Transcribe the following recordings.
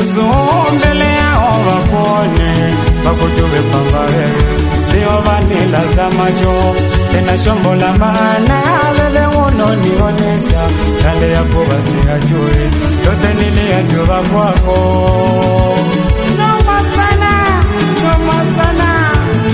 totosu mbele yao wakuone, wakujue kwamba wewe ndio vanila za macho, tena shombo la maana wewe unonionesha yale yako basi ajue yote niliyajua kwako. Noma sana, noma sana.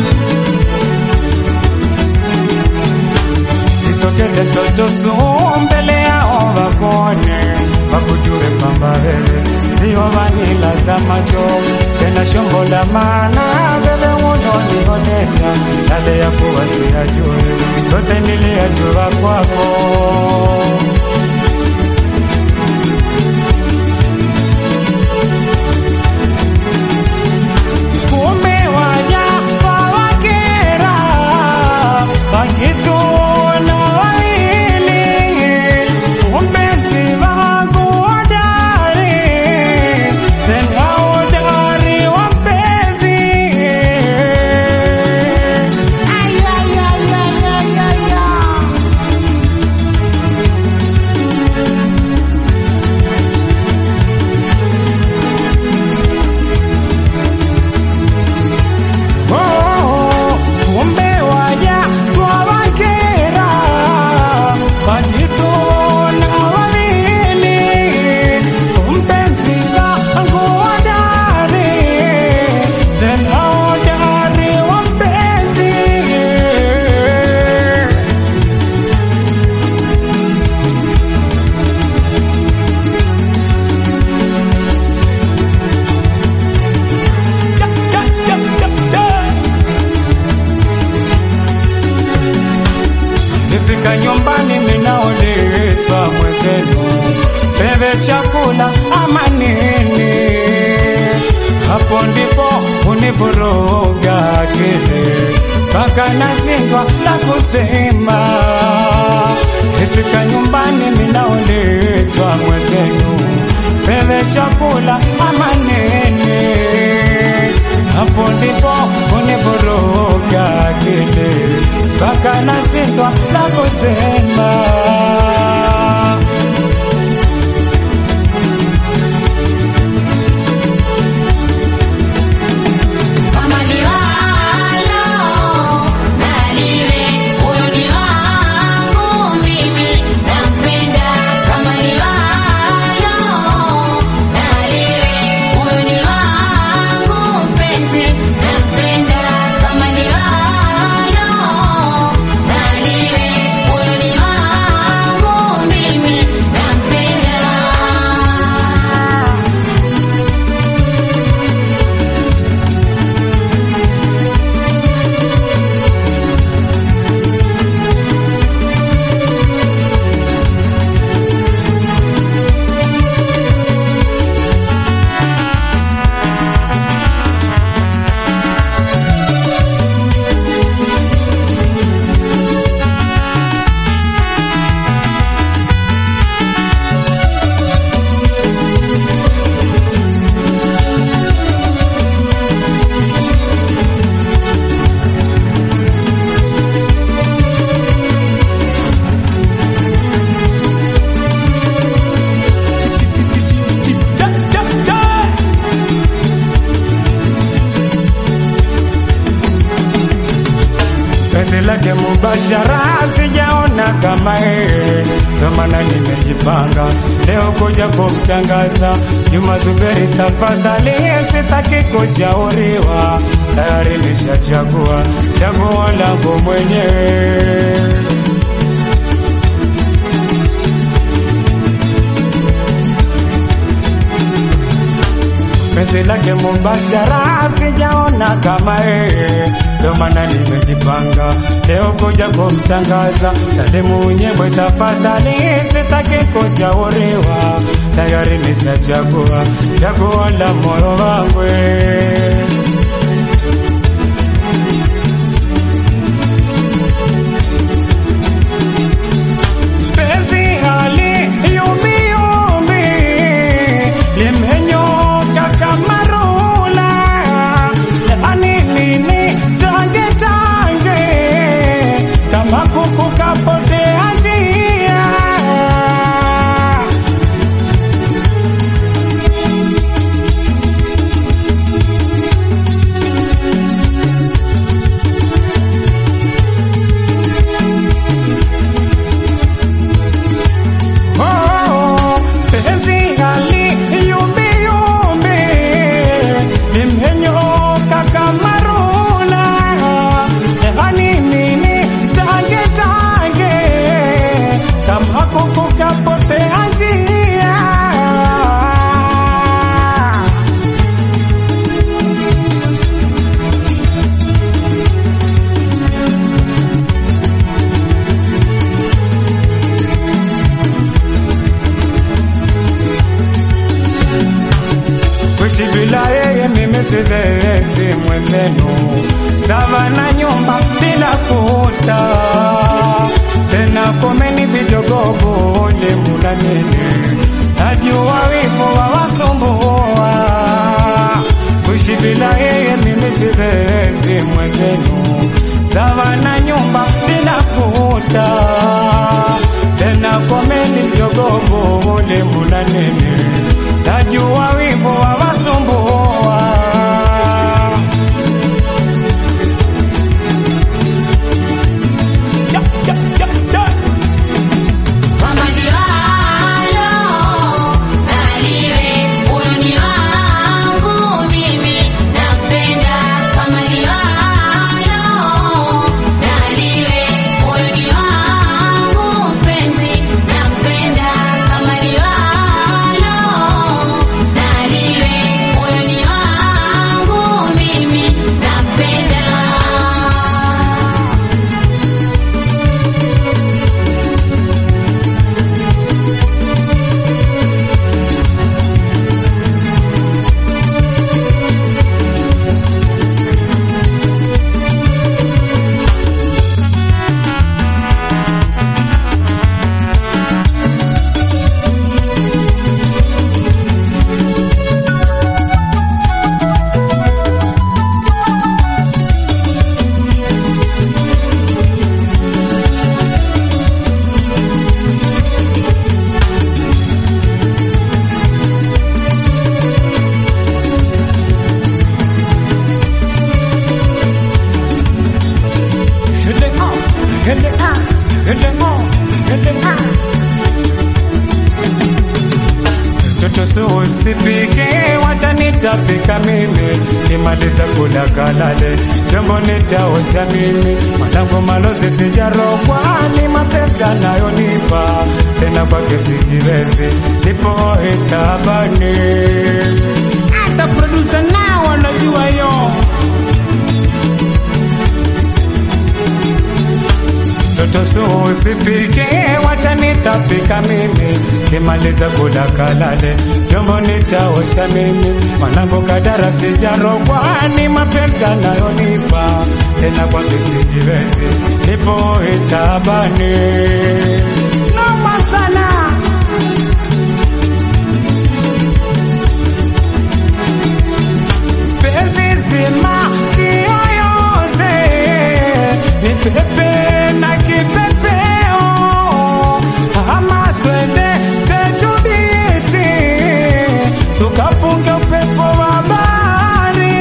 Jitokeze mtoto su mbele yao wakone, wakujue kwamba wewe ndio vanila za macho, tena shombo la maana wewe unonionesha yale ya kuwa siyajue, yote niliyajua kwako. Kumbe waja wawakera, wakituona wawili, kumbe si wangu hodari, tena hodari wa mpenzi. Ay, ay, ay, ay, ay, ay, ay. Oh, kumbe waja wawakera, wakituona wawili, kumbe si wangu hodari, tena hodari wa mpenzi. Cha, cha, cha, cha, cha. Nifika nyumbani minaulizwa mwenzenu, bebe chakula ama nini? Hapo ndipo univuruga akili mpaka nashindwa la kusema. Nifika nyumbani minaulizwa mwenzenu, bebe chakula ama nini? Hapo ndipo univuruga akili mpaka nashindwa la kusema. Kama ni walo, naliwe, huyo ni wangu mimi, nampenda. Kama ni walo, naliwe, huyo ni wangu mpenzi, nampenda. Kama ni walo, naliwe, huyo ni wangu mimi, nampenda. Cha, cha, cha. penzi lake mubashara sijaona kama yeye, ndo maana nimejipanga leo kuja kumtangaza Juma Zuberi. Tafadhali, sitaki kushauriwa, tayari nishachagua chaguo langu mwenyewe. penzi lake mubashara sijaona kama yeye, ndo maana nimejipanga leo kuja kumtangaza. Salimu Nyembwe, tafadhali, sitaki kushauriwa, tayari nishachagua chaguo la moyo wangu. Penzi hali yumbi yumbi limenyoka kama rula, yani nini tange tange kama kuku kapotea njia. sawa na nyumba bila kuta tena komeni vidogogo ni muna nini najua wivu wawasumbua kuishi bila yeye mimi siwezi mwenzenu sawa na nyumba bila kuta tena komeni vidogogo ni muna nini najua wivu wawasumbua Cha, cha, cha, cha. Mama Liwalo, naliwe, huyu ni wangu mimi, nampenda Mama Liwalo, naliwe, huyu ni wangu mpenzi, nampenda Mama Liwalo, naliwe, huyu ni wangu mimi, nampenda Hit it up, hit it up, hit it up, hit it up. Toto so usipike, wacha nitapika mimi, nimaliza kula kalale, vyombo nitaosha mimi, mwanangu malozi sijarogwa, ni mapenzi anayonipa, tena kwake sijiwezi, nipo itabani. Hata producer nao wanajua yo Toto so usipike, wacha nitapika mimi, kimaliza kula kalale, vyombo nitaosha mimi, mwanangu kadara sijarogwa, ni mapenzi anayonipa, tena kwake sijiwezi, nipo itabani. Noma sana. penzi zima kiyoyoze ni pepe na kipepeo ama twende zetu biti tukapunge upepo wa bahari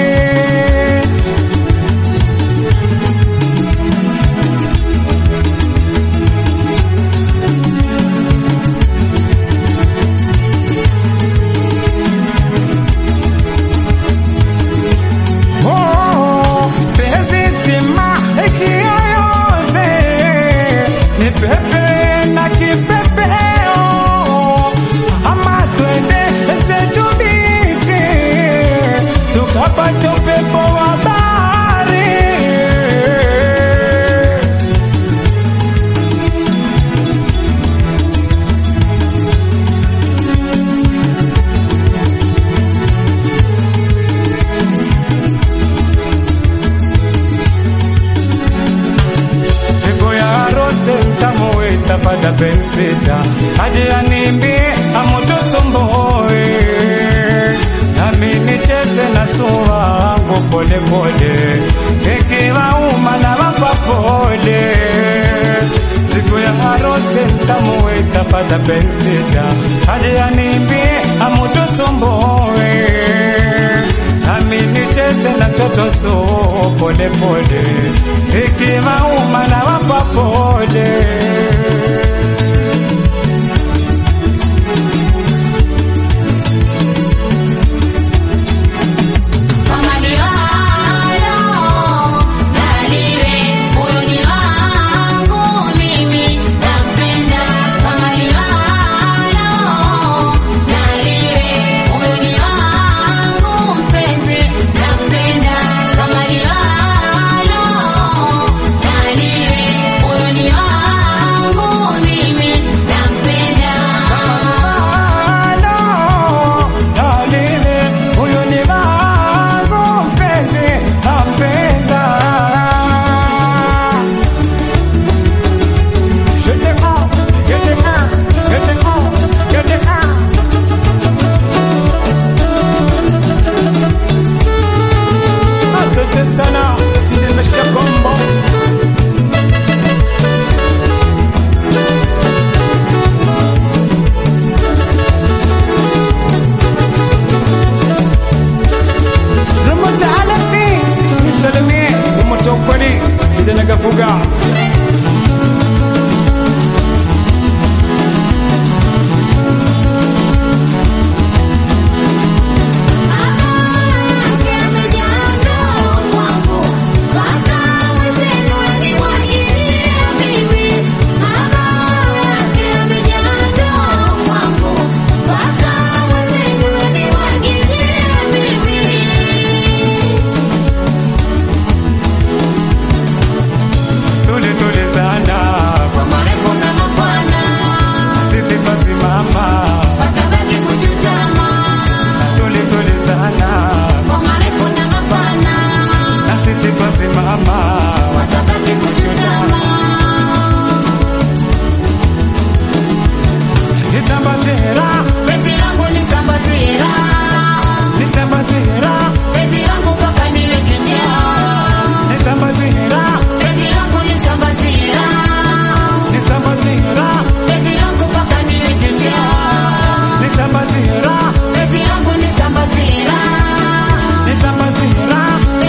Oh, penzi zima kiyoyoze ni pepe na kipepeo ama twende zetu bichi tukapata upepo wa bahari siku ya harusi ntamuita pada pensita aje animbie amutusumbuwe nami nicheze na sura wangu polepole ikiwauma na wapa pole siku ya harusi ntamuita pada pensita aje animbie amutusumbuwe nami nicheze na toto so pole pole, ikiwauma na wapa pole. Mama Liwalo, naliwe, huyu ni wangu mimi, nampenda Mama Liwalo, naliwe, huyu ni wangu mpenzi, nampenda Mama Liwalo, naliwe, huyu ni wangu kijana kafuga tuli tuli sana kwa marefu na mapana sisi twasimama tuli tuli sana na sisi twasimama nitambazira nitambazira nitambazira nitambazira nitambazira nitambazira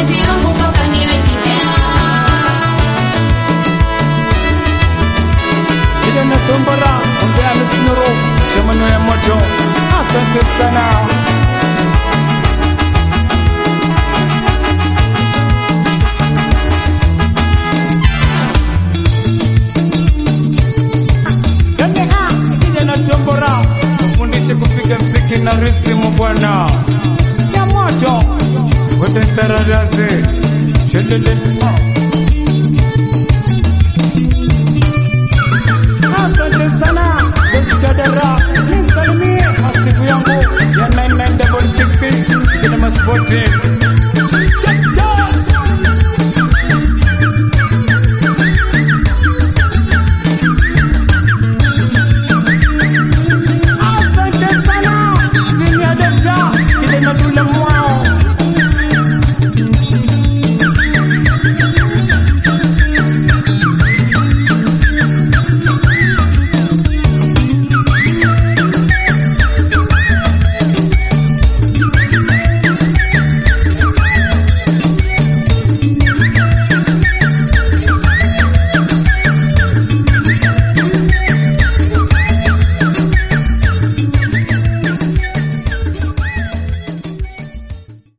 kijana tombora ombea misinoro chamano ya moto asante sana Yaani, ah, kijana tombora ufundishe kupiga mziki na rhythm bwana ya moto wote taradase shelele Asante sana Eskadara, nisalimie masiku yangu ya 9966 ina maspoti